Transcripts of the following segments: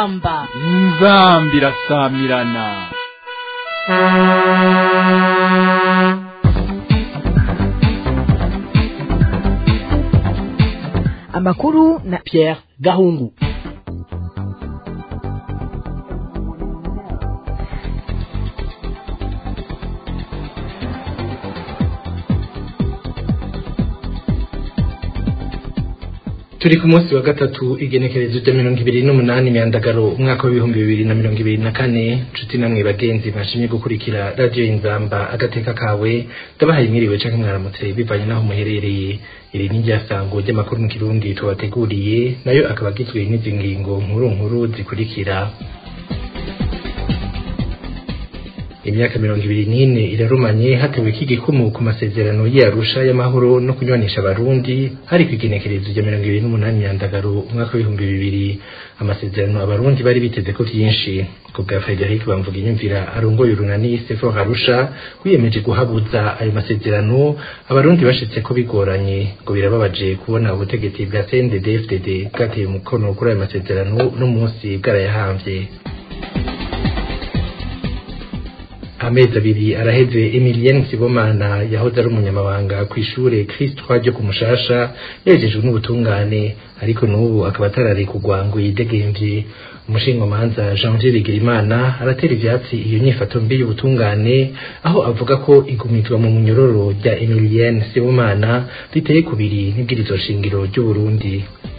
inzamba inzambi irasamirana amakuru na Pierre Gahungu turi ku munsi wa gatatu igenekerezo rya mirongo ibiri n'umunani myandagaro umwaka w'ibihumbi bibiri na mirongo ibiri na kane nshuti namwe bagenzi bashimye gukurikira radiyo inzamba agateka kawe ndabahaye mwiriwe canke mwaramutse bivanye n'aho muherereye iri ni ryasango ry'amakuru mu kirundi tubateguriye nayo akaba agizwe n'izi ngingo nkuru nkuru zikurikira imyaka mirongo ibiri n'ine irarumanye hatewe iki gikumu ku masezerano y'arusha y'amahoro no kunywanisha abarundi hari ku igenekerezo rya mirongo ibiri n'umunani myandagaro umwaka w'ibihumbi bibiri amasezerano abarundi bari biteze ko vyinshi ku bwa Frederic bamvuga inyumvira arongoye urunani Sefor Arusha wiyemeje guhabuza ayo masezerano abarundi bashitse ko bigoranye ngo birababaje kubona ubutegetsi bwa CNDD-FDD bwateye umukono kuri ayo masezerano no munsi bwarayahamvye amezi abiri araheze Emilienne Sibomana yahoze ari umunyamabanga ku ishure Christ ryo ku Mushasha yejejwe n'ubutungane ariko n'ubu akaba atararekugwa ngo yidegemvye umushingamanza Janvier Bigirimana aratera ivyatsi iyo nyifato mbi y'ubutungane aho avuga ko igumizwa mu munyororo rya Emilienne Sibomana riteye kubiri n'ibwirizo shingiro ry'u Burundi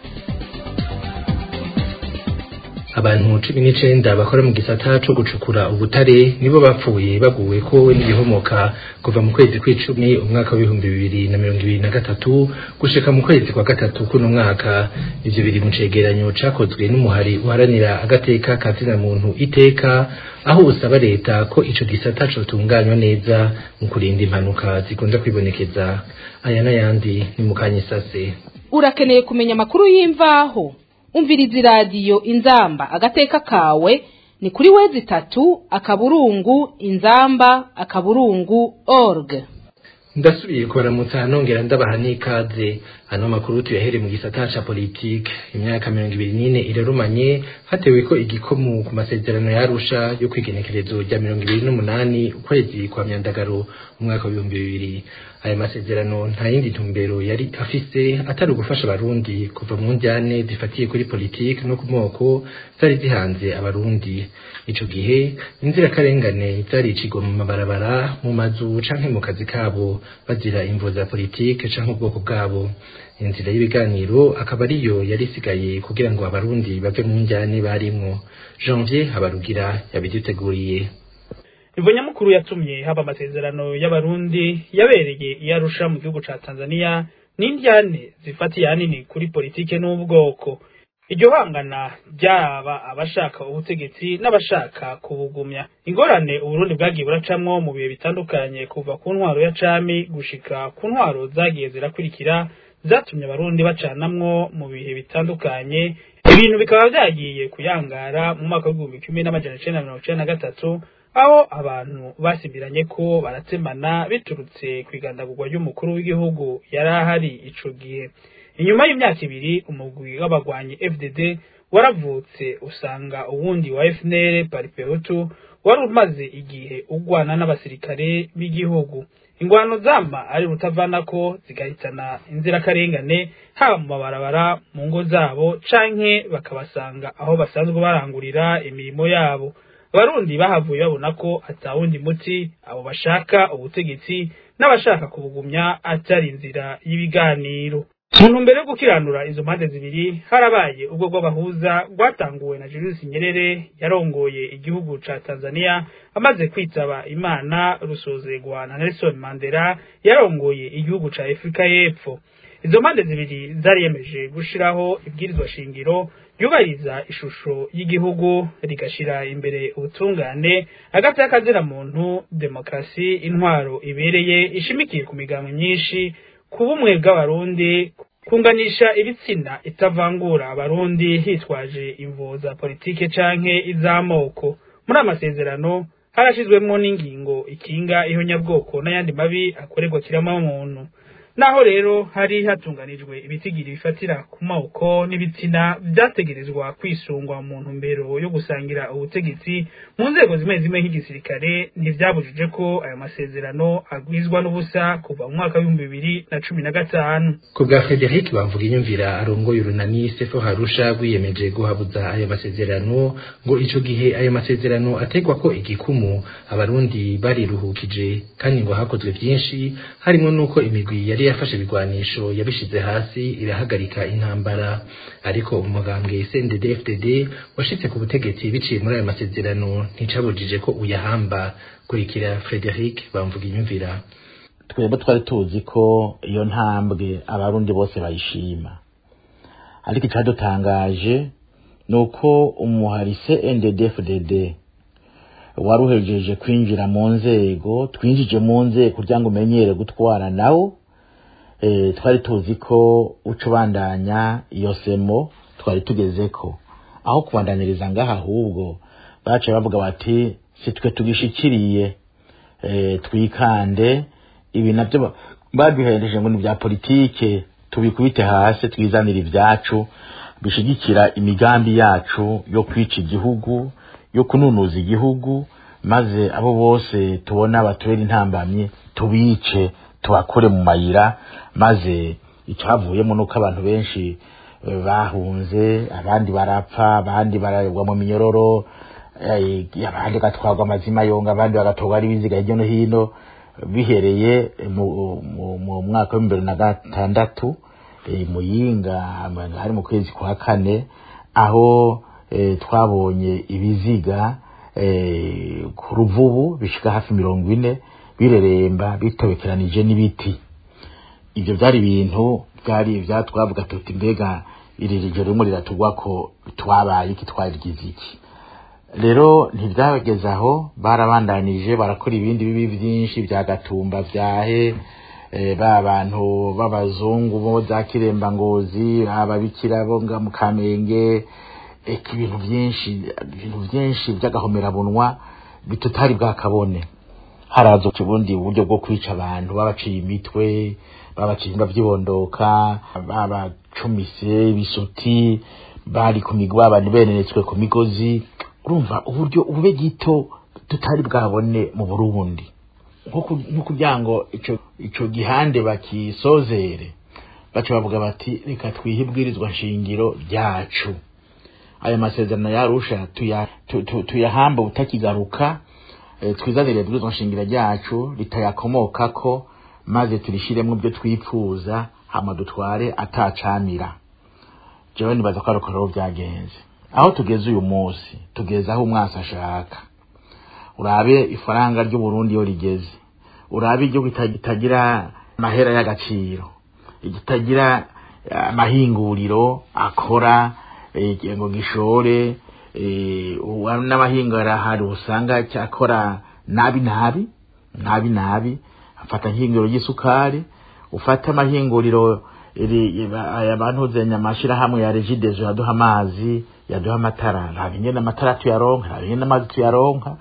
abantu cumi n'icenda bakora mu gisata co gucukura ubutare nibo bapfuye baguwe ko n'igihomoka kuva mu kwezi kw'icumi umwaka w'ibihumbi bibiri na mirongo ibiri na gatatu gushika mu kwezi kwa gatatu kuno mwaka ivyo biri mu cegeranyo cakozwe n'umuhari uharanira agateka ka zina muntu iteka aho usaba leta ko ico gisata cotunganywa neza mu kurinda impanuka zikunda kwibonekeza aya n'ayandi ni mu kanyisase urakeneye kumenya amakuru y'imvaho umviriza iradiyo inzamba agateka kawe ni kuri wezi itatu akaburungu inzamba akaburungu org ndasubiye kubaramutsa nongera ndabaha n'ikaze ano makuru tuyahere mu gisata ca politike imyaka mirongo ibiri n'ine irarumanye hatewe ko igikomu ku masezerano yarusha yo kwigenekerezo rya mirongo ibiri n'umunani ukwezi kwa myandagaro umwaka w'ibihumbi bibiri aya masezerano nta yindi ntumbero yari afise atari ugufasha abarundi kuva mu njyane zifatiye kuri politike no ku moko zari zihanze abarundi ico gihe inzirakarengane zaricigwa mu mabarabara mu mazu canke mu kazi kabo bazira imvo za politike canke ubwoko bwabo inzira y'ibiganiro akaba ariyo yari isigaye kugira ngo abarundi bave mu njyane barimwo janvier habarugira yabiduteguriye imvo nyamukuru yatumye haba amasezerano y'abarundi yabereye iyo arusha mu gihugu ca tanzania n'indyane zifatiye hanini kuri politike n'ubwoko iryo hangana ryaba abashaka ubutegetsi n'abashaka kubugumya ingorane uburundi bwagiye buracamwo mu bihe bitandukanye kuva ku ntwaro ya cami gushika ku ntwaro zagiye zirakurikira zatumye abarundi bacanamwo mu bihe bitandukanye ibintu bikaba vyagiye kuyangara mu mwaka w'igihumbi kimwe n'amajana icenda mirongo icenda na gatatu aho abantu basimbiranye ko baratsemana biturutse ku igandagurwa ry'umukuru w'igihugu yari ahari ico gihe inyuma y'imyaka ibiri umugwi w'abagwanyi fdd waravutse usanga uwundi wa fnr paripehutu wari umaze igihe ugwana n'abasirikare b'igihugu ingwano zama ari rutavanako zigahitana inzirakarengane haba mu mabarabara mu ngo zabo canke bakabasanga aho basanzwe barangurira imirimo yabo abarundi bahavuye babona ko atawundi muti abo bashaka ubutegetsi n'abashaka kubugumya atari inzira y'ibiganiro mu ntumbero yo gukiranura izo mpande zibiri harabaye ubwo bw'abahuza rwatanguwe na Julius Nyerere yarongoye igihugu ca Tanzania amaze kwitaba Imana rusozegwa na Nelson Mandela yarongoye igihugu ca Afrika y'Epfo izo mpande zibiri zariyemeje gushiraho ibwirizwa shingiro yubahiriza ishusho y'igihugu rigashira imbere ubutungane hagati y'akazira muntu demokarasi intwaro ibereye ishimikiye ku migambo myinshi ku bumwe bw'abarundi kunganisha ibitsina itavangura abarundi hitwaje imvo za politike canke iz'amoko muri amasezerano harashizwemwo n'ingingo ikinga ihonyabwoko n'ayandi mabi akorerwa kiremwa muntu naho rero hari hatunganijwe ibitigiri bifatira ku mawuko n'ibitsina vyategerezwa kwisungwa mu ntumbero yo gusangira ubutegetsi mu nzego zimwe zimwe nk'igisirikare ntivyabujije ko ayo masezerano agwizwa n'ubusa kuva mu mwaka w'ibihumbi bibiri na cumi na gatanu ku bwa frederic bamvuga inyumvira arongoye urunani sefo harusha rwiyemeje guhabuza ayo masezerano ngo ico gihe ayo masezerano ategwa ko igikumu abarundi bariruhukije kandi ngo hakozwe vyinshi harimo n'uko imigwi yari yafashe ibigwanisho yabishize hasi irahagarika intambara ariko umugambwe CNDD FDD washitse ku butegetsi biciye muri ayo masezerano nticabujije ko uyahamba kurikira Frederic bamvuga inyumvira twebwe twari tuzi ko iyo ntambwe abarundi bose bayishima ariko icyadutangaje ni uko umuharise NDD-FDD waruhejeje kwinjira mu nzego twinjije mu nzego kugira ngo umenyere gutwara nawo e, twari tuzi ko uca ubandanya iyo semo twari tugeze ko aho kubandaniriza ngaha ahubwo baciye bavuga bati si twe tugishikiriye e, twikande ibi nabyo baduhereje ngo ni bya politike tubikubite hasi twizanire ibyacu bishigikira imigambi yacu yo kwica igihugu yo kununuza igihugu maze abo bose tubona batubera intambamye tubice tubakure mu mayira maze icyavuyemo nuko abantu benshi bahunze abandi barapfa abandi baragwa mu minyororo abandi bagatwarwa amazima yonga abandi bagatorwa ari biziga hirya no hino bihereye mu mwaka wa bibiri na gatandatu muyinga hari mu kwezi kwa kane aho twabonye ibiziga ku ruvubu bishika hafi mirongo ine bireremba bitobekeranije n'ibiti ibyo byari ibintu byari byatwavuga tuti mbega iri joro rimwe riratugwa ko twabaye iki twarigize iki rero ntibyageze aho barabandanije barakora ibindi bibi byinshi bya gatumba byahe ba bantu b'abazungu bo za kirembangozi ababikira bo mu kamenge eka ibintu byinshi ibintu byinshi by'agahomerabunwa bitutari bwakabone haraza ubundi buryo bwo kwica abantu babaciye imitwe babaciye imba byibondoka babacumise ibisuti bari ku migwa abantu benenetswe ku migozi urumva uburyo ubube gito tutari bwabone mu burundi nko kugira ngo icyo gihande bakisozere baca bavuga bati reka twihe ibwirizwa nshingiro ryacu ayo masezerano yarusha tuyahamba utakigaruka twizanire ibwirizwa nshingiro ryacu ritayakomokako maze turishiremo ibyo twipfuza hama dutware atacamira jewe nibaza ko ariko byagenze aho tugeze uyu munsi tugeze aho umwasi ashaka urabe ifaranga ry'uburundi iyo rigeze urabe igihugu kitagira amahera y'agaciro kitagira amahinguriro akora ngo gishore n'amahinguriro ahari usanga cyakora nabi nabi nabi nabi afata nk'ihinguriro ry'isukari ufata amahinguriro abantu zenya amashyirahamwe ya regidezo yaduha amazi yaduha amatara nta bingene amatara tuyaronka nta bingene amazi tuyaronka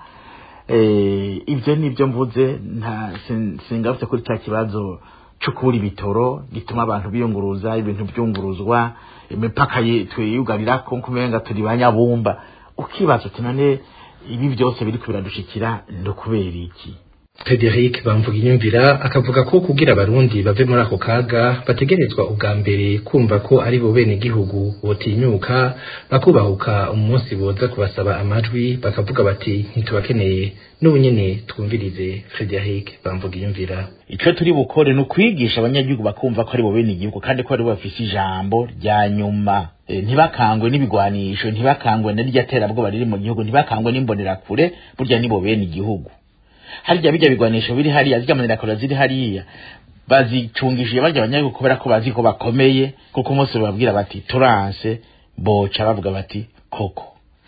ibyo ni ibyo mvuze singarutse kuri cya kibazo cyo kubura ibitoro gituma abantu biyunguruza ibintu byunguruzwa imipaka twiyugarira ko kumenga turi ba nyabumba ukibaza uti none ibi byose biri kubiradushikira ni ukubera iki Frederic bamvuga inyumvira akavuga ko kugira abarundi bave muri ako kaga bategerezwa ubwa mbere kumva ko ari bo bene igihugu botinyuka bakubahuka umunsi boza kubasaba amajwi bakavuga bati ntitubakeneye n'ubu nyene twumvirize Frederic bamvuga inyumvira ico turi bukore ni ukwigisha abanyagihugu bakumva ko ari bo bene igihugu kandi ko ari bo bafise ijambo rya nyuma e, ntibakangwe n'ibigwanisho ntibakangwe n'irya terabwoba riri mu gihugu ntibakangwe n'imbonerakure burya ni bo bene igihugu harya bijya bigwanisho biri hariya zirya manira ziri hariya bazicungishije barya abanyagihugu kubera ko bazi ko bakomeye kuko umunsi bababwira bati turanse boca bavuga bati koko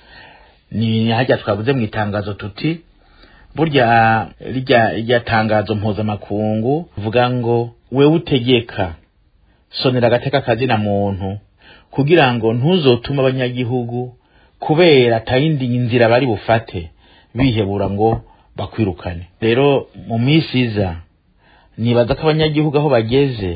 ni harya twavuze mu itangazo tuti burya rijya rijya tangazo mpuzamakungu vuga ngo wewe utegeka sonera agateka kazina muntu kugira ngo ntuzotuma abanyagihugu kubera atayindi nzira bari bufate bihebura ngo bakwirukane rero mu minsi iza nibaza ko abanyagihugu aho bageze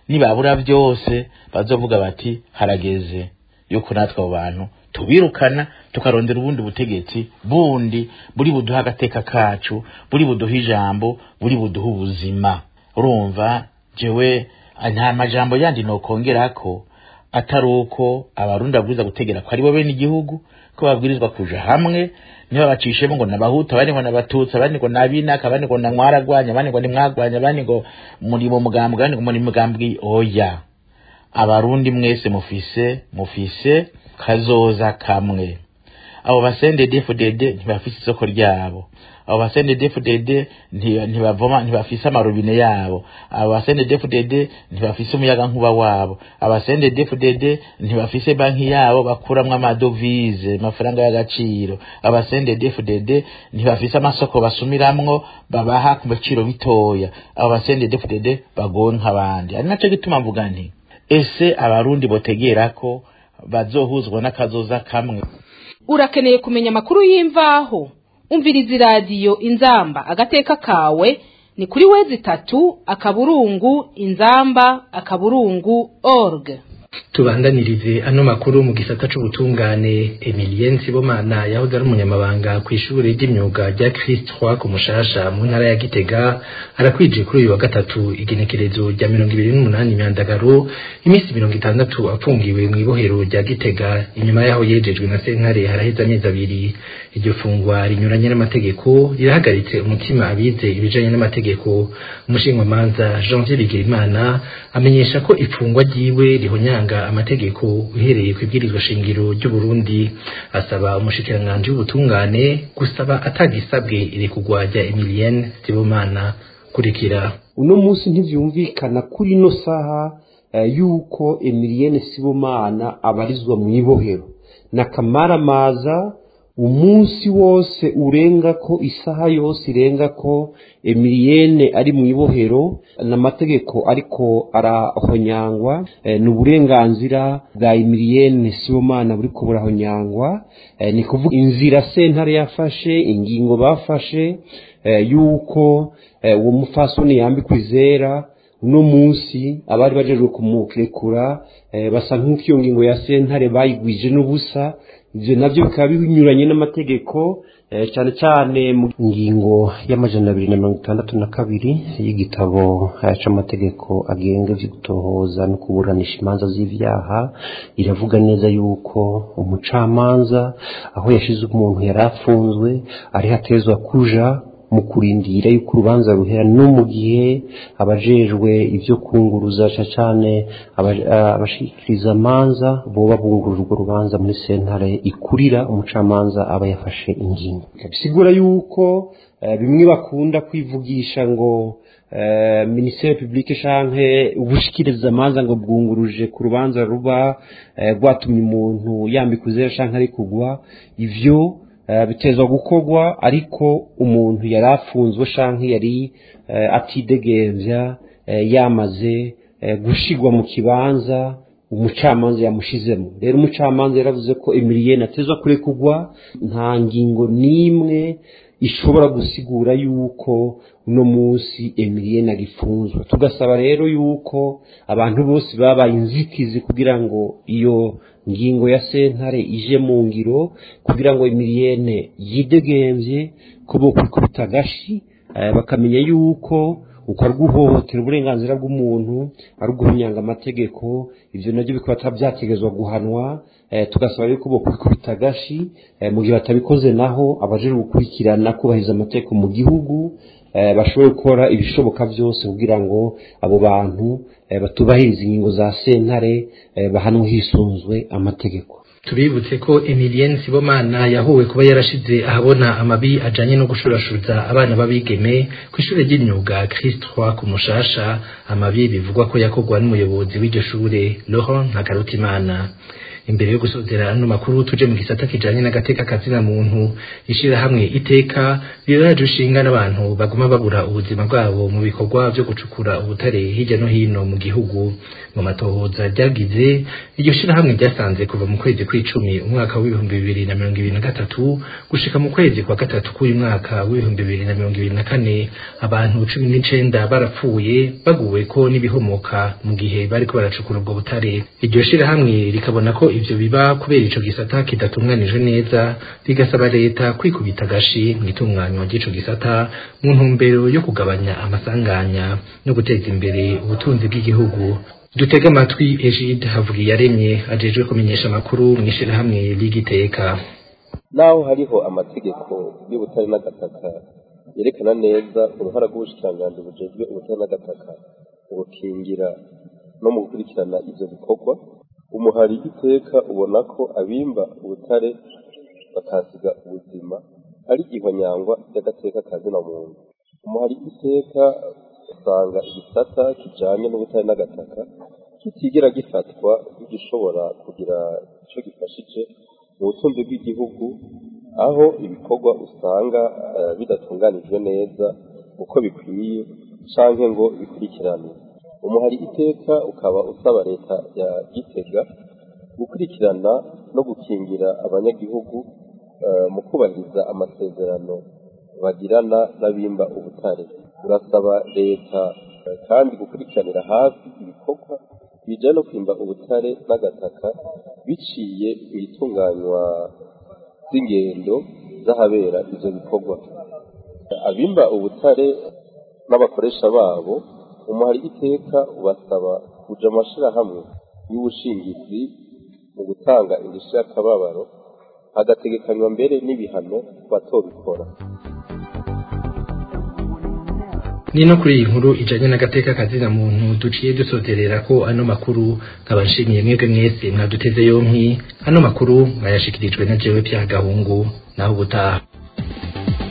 nibabura byose bazovuga bati harageze yuko natwe abo bantu tubirukana tukarondera ubundi butegetsi bundi buri buduha agateka kacu buri buduha ijambo buri buduha ubuzima urumva jewe nta majambo yandi nokongerako atari uko abarundi babwiriza gutegera ko ari bo bene igihugu ko babwirizwa kuja hamwe niba bacishemo ngo nabahuta abandi ngo nabatutsi abandi ngo nabinaka abandi ngo namwaragwanya abandi ngo nimwagwanya abandi ngo muri mu mugambwe abandi ngo muri mugambwe oya abarundi mwese mufise mufise kazoza kamwe abo basende defudede ntibafise isoko ryabo abo basende defudede ntibavoma ntibafise amarobine yabo abo basende defudede ntibafise umuyaga nkuba wabo abasende defudede ntibafise banki yabo bakuramwo amadovize amafaranga y'agaciro abasende defudede ntibafise amasoko basumiramwo babaha ku biciro bitoya abo basende defudede bagonka abandi ari naco gituma mvuga nti ese abarundi botegera ko bazohuzwa n'akazoza kamwe urakeneye kumenya amakuru y'imvaho umviriza iradiyo inzamba agateka kawe ni kuri wezi itatu akaburungu inzamba akaburungu org tubandanirize ano makuru mu gisata c'ubutungane Emilien Nsibomana yahoze ari umunyamabanga ku ishuri ry'imyuga rya Christ Roi ku Mushasha mu ntara ya Gitega arakwije kuri uyu wa gatatu igenekerezo rya mirongo ibiri n'umunani imyandagaro iminsi mirongo itandatu afungiwe mu ibohero rya Gitega inyuma yaho yejejwe na sentare haraheze amezi abiri iryo fungwa rinyuranye n'amategeko rirahagaritse umutima abize ibijanye n'amategeko umushingamanza Janvier Bigirimana amenyesha ko ifungwa ryiwe rihonyanga amategeko uhereye ku ibwirizwa shingiro ry'u Burundi asaba umushikiranganji w'ubutungane gusaba atagisabwe irekugwa rya Emilienne Sibomana kurikira uno munsi ntivyumvikana kuri ino saha uh, yuko Emilienne Sibomana abarizwa mu ibohero na kamaramaza umunsi wose urenga ko isaha yose irenga ko Emilienne ari mu ibohero n'amategeko ariko arahonyangwa e, ni uburenganzira bwa Emilienne Sibomana buriko burahonyangwa e, ni kuvuga inzira sentare yafashe ingingo bafashe e, yuko uwo e, mufasoni yambikwa izera uno munsi abari bajejwe kumurekura e, basa nk'uko iyo ngingo ya sentare bayigwije n'ubusa ivyo navyo bikaba binyuranye n'amategeko cyane cyane mu ngingo y'amajana abiri na mirongo itandatu na kabiri y'igitabo c'amategeko agenga ivyo gutohoza no kuburanisha imanza z'ivyaha iravuga neza yuko umucamanza aho yashize umuntu yari afunzwe ariho atezwa kuja mu kurindira yuko urubanza ruhera no mu gihe abajejwe ibyo kunguruza cyane abashikiriza amanza boba bunguruje urwo rubanza muri sentare ikurira umucamanza aba yafashe ingingo bisigura yuko bimwe bakunda kwivugisha ngo minisiteri publike canke ubushikiriza amanza ngo bwunguruje ku rubanza ruba rwatumye umuntu yambika uzera canke ari kugwa ivyo bitezwa gukorwa ariko umuntu yari afunzwe canke yari atidegembya yamaze gushigwa mu kibanza umucamanza yamushizemo rero umucamanza yaravuze ko Emilienne atezwa kurekugwa nta ngingo n'imwe ishobora gusigura yuko uno munsi Emilienne agifunzwe tugasaba rero yuko abantu bose babaye inzitizi kugira ngo iyo ngingo ya sentare ije mu ngiro kugira ngo Emilienne yidegemvye ko bo kwikubita agashi bakamenya yuko uko ari guhohotera uburenganzira bw'umuntu ari uguhunyanga amategeko ivyo navyo bikaba byategezwa guhanwa tugasaba yuko bo kwikubita agashi mu gihe batabikoze naho abajejwe gukurikirana kubahiriza amategeko mu gihugu bashobore gukora ibishoboka byose kugira ngo abo bantu batubahiriza ingingo za sentare bahanwe hisunzwe amategeko tubibutse ko Emilienne Sibomana yahuwe kuba yarashize ahabona amabi ajanye no gushurashuza abana babigeme ku ishure ry'imyuga Christ Roi ku Mushasha amabi bivugwa ko yakogwa n'umuyobozi w'iryo shure Laurent Ntakarutimana imbere yo gusozera ano makuru tuje mu gisata kijanye n'agateka kazina muntu ishirahamwe iteka riraje ushinga n'abantu baguma babura ubuzima bwabo mu bikorwa vyo gucukura ubutare hirya no hino mu gihugu mu matohoza ryagize iryo shirahamwe ryasanze kuva mu kwezi kw'icumi umwaka w'ibihumbi bibiri na mirongo ibiri na gatatu gushika mu kwezi kwa gatatu k'uyu mwaka w'ibihumbi bibiri na mirongo ibiri na kane abantu cumi n'icenda barapfuye baguweko n'ibihomoka mu gihe bariko baracukura ubwo butare iryo shirahamwe rikabona ko ivyo biba kubera ico gisata kidatunganijwe neza rigasaba leta kwikubita agashi mu itunganywa ry'ico gisata mu ntumbero yo kugabanya amasanganya no guteza imbere ubutunzi bw'igihugu dutege amatwi Egide Havugiyaremye ajejwe kumenyesha amakuru mu ishirahamwe ry'igiteka naho hariho amategeko y'ubutare n'agataka yerekana neza uruhara rw'ubushikiranganji bujejwe ubutare n'agataka mu gukingira no mu gukurikirana ivyo bikorwa umuhari iteka ubona ko abimba ubutare bakasiga ubuzima ari ihonyangwa ry'agateka kazina muntu umuhari iteka usanga igisata kijanye n'ubutare n'agataka kitigera gifatwa nk'igishobora kugira ico gifashije mu butunzi bw'igihugu aho ibikorwa usanga eh, bidatunganijwe neza uko bikwiye canke ngo bikurikirane umuhari iteka ukaba usaba leta ya gitega gukurikirana no gukingira abanyagihugu eh, mu kubahiriza amasezerano bagirana n'abimba ubutare urasaba leta eh, kandi gukurikiranira hafi ibikorwa bijanye no kwimba ubutare n'agataka biciye mu itunganywa z'ingendo z'ahabera ivyo bikorwa abimba ubutare n'abakoresha babo umuhari iteka ubasaba kuja mu mashirahamwe y'ubushingizi mu gutanga indishyi y'akababaro hagategekanywa mbere n'ibihano ku batobikora ni no kuri iyi nkuru ijanye n'agateka kazina muntu duciye dusozerera ko ano makuru nkaba nshimiye mwebwe mwese mwaduteze yompi ano makuru mwayashikirijwe na jewe Pierre Gahungu naho ubutaha